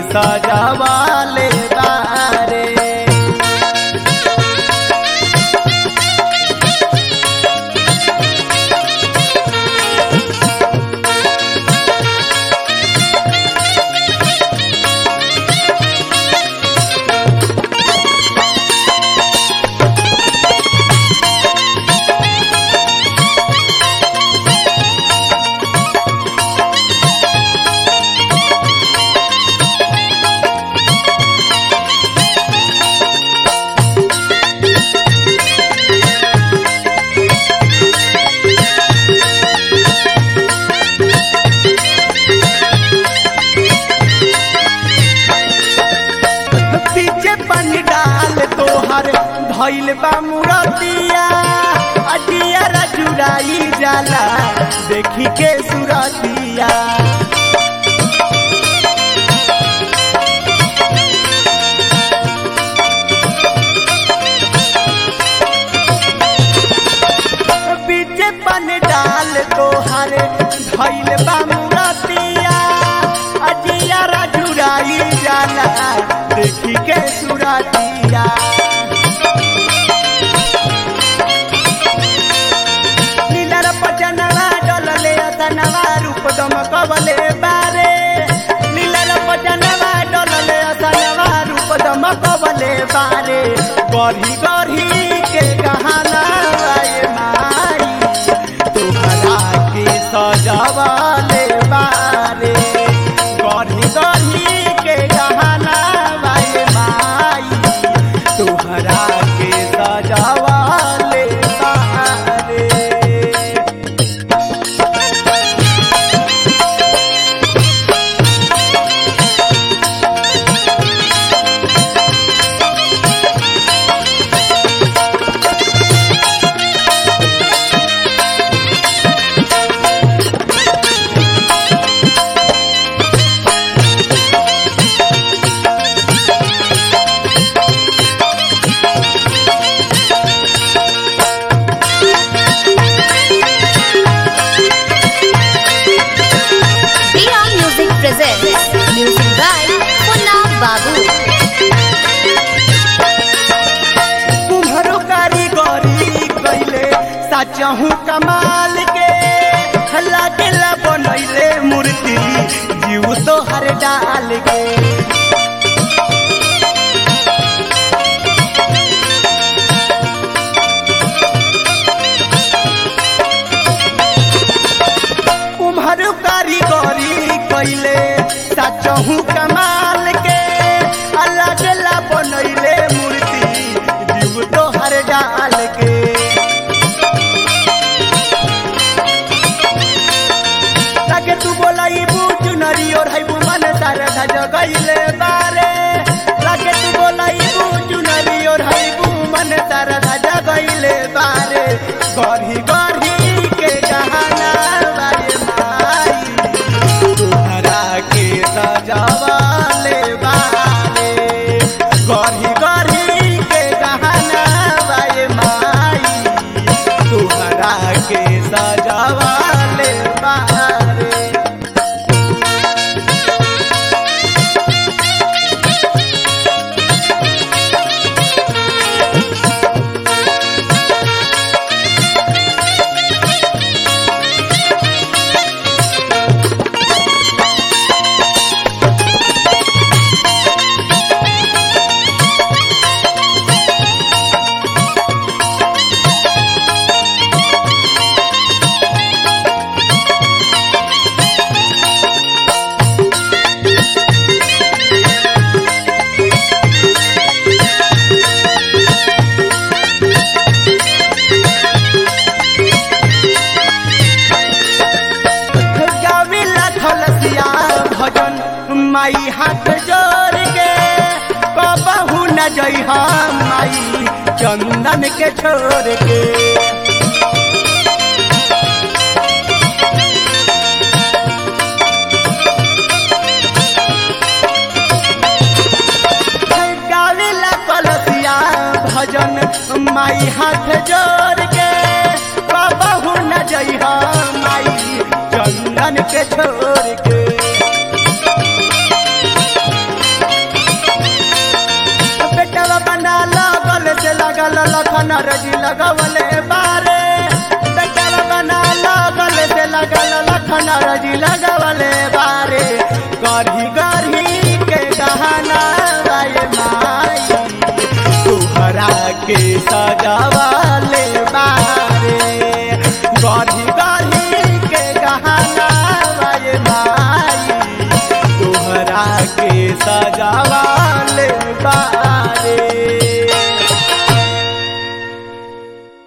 सजावाले बारे पीछे पानी डाल तोहर धैल बा मुरतिया अटिया जुड़ाई जाला देखी के सुरतिया पीछे पानी डाल तोहर धैल बा मुरतिया अटिया जुड़ाई जाला देखी के सुरतिया नीलर पचनवा डलले असनवा रूप दमकवले बारे नीलर पचनवा डलले असनवा रूप दमकवले बारे गढ़ी गढ़ी के गहना आए माई तोहरा के सजावले बारे गढ़ी गढ़ी के गहना आए माई तोहरा के सजावले बारे Dia Music presents music by Punna Babu. कुम्हरो कारीगरी कैले साचहु कमाल के हल्ला केला बनैले मूर्ति जीव तो हर डाल के कुम्हरो कारीगरी कैले साचहु कमाल के हल्ला केला बनैले मूर्ति जीव तो हर डाल के ताके तू बोलाई बूझ नरी और है मन तारे धज गईले बारे लागे तू बोलाई बूझ नरी और है मन तारे धज गईले बारे गढ़ी गढ़ी के गहना बारे माई तुहरा के सजावाले बारे गढ़ी गढ़ी के गहना बारे माई तुहरा के सजावाले बारे गाविला थलसिया भजन माई हाथ जोड़ के कबहू न जई माई चंदन के छोड़ के गाविला कलसिया भजन माई हाथ जोड़ के कबहू न जई माई चंदन के छोड़ के लखन रजी लगवले बारे बेटवा बना लगल से लगल लखन रजी लगवले बारे गढ़ी गढ़ी के गहना राय माई तुहरा के सजावा